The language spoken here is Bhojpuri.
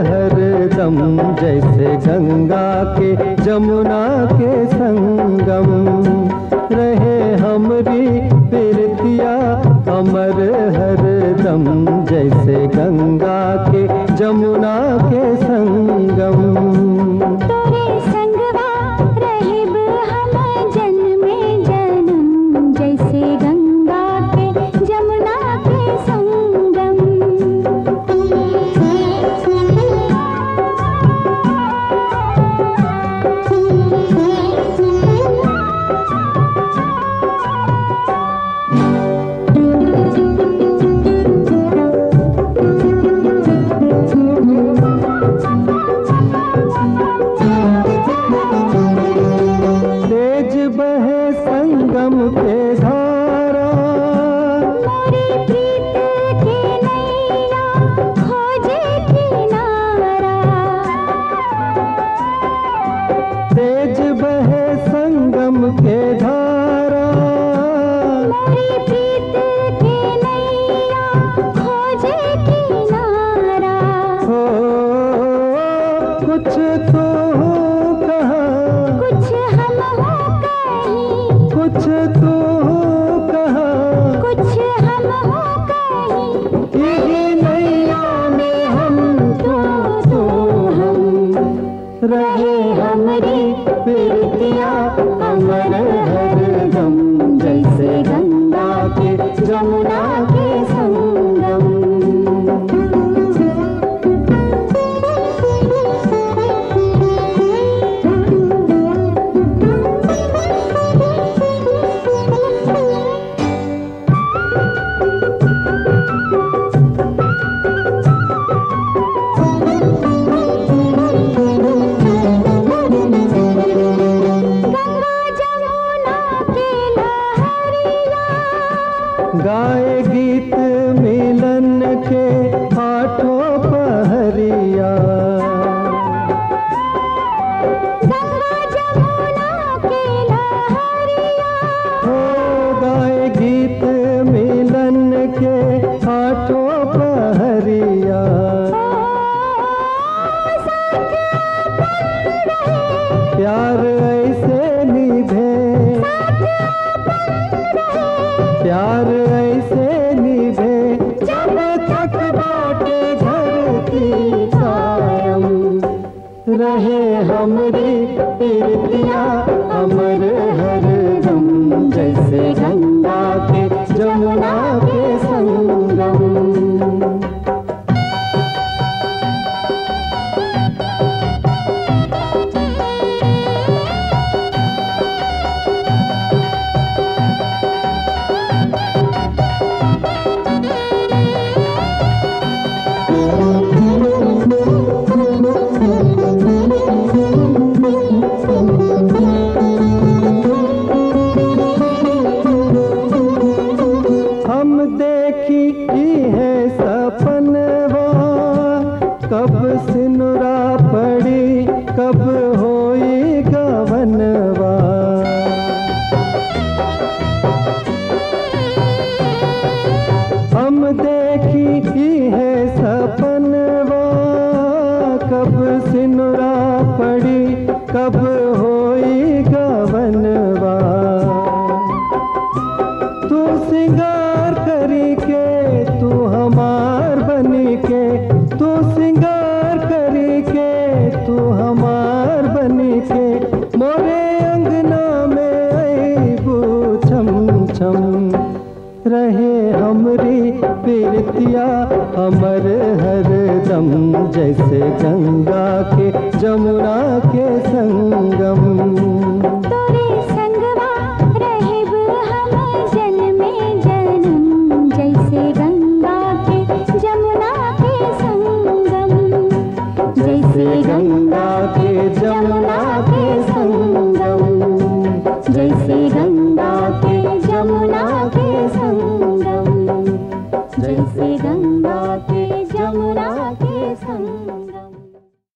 हर दम जैसे गंगा के जमुना के संगम रहे हमरी प्रीतिया अमर हर दम जैसे गंगा के जमुना के संगम तोरे संगवा रहिब हम जन्मे जन्म जैसे गंगा के जमुना के संगम तेज बहे संगम पे धारा मोरी प्रीत के नैया खोजे किनारा तेज बहे संगम के धारा मोरी प्रीत के नैया खोजे किनारा हो कुछ तो हो कहा कुछ हम हो कहीं कुछ तो हो कहा कुछ हम हो कहीं यही नैया में हम तो तो हम रहे हमारी प्रीतिया अमर हर दम जैसे गंगा के जमुना के संगम गंगा जमुना के लहरिया गाए गीत मिलन के आठों पहरिया गंगा जमुना के लहरिया हो गाए गीत मिलन के आठों पहरिया प्यार ऐसे निभे प्यार ऐसे निभे जब तक बाटे धरती कायम रहे हमरी प्रीतिया अमर हर दम जैसे गंगा के जमुना के संगम हम देखी ई है सपनवा कब सिनुरा पड़ी कब होई गवनवा हम देखी ई है सपनवा कब सिनुरा पड़ी कब होई गवनवा तू सिंगार करी के तू हमार बनी के तू सिंगार करी के तू हमार बनी के मोरे अंगना में अबू छम छम रहे हमरी प्रीतिया अमर हर दम जैसे गंगा के जमुना के संगम तोरे संगवा रहिब हम जन्मे जन्म जैसे गंगा के जमुना के संगम जैसे गंगा के जमुना के संगम जैसे गंगा के जमुना के संगम जैसे गंगा के जमुना के संगम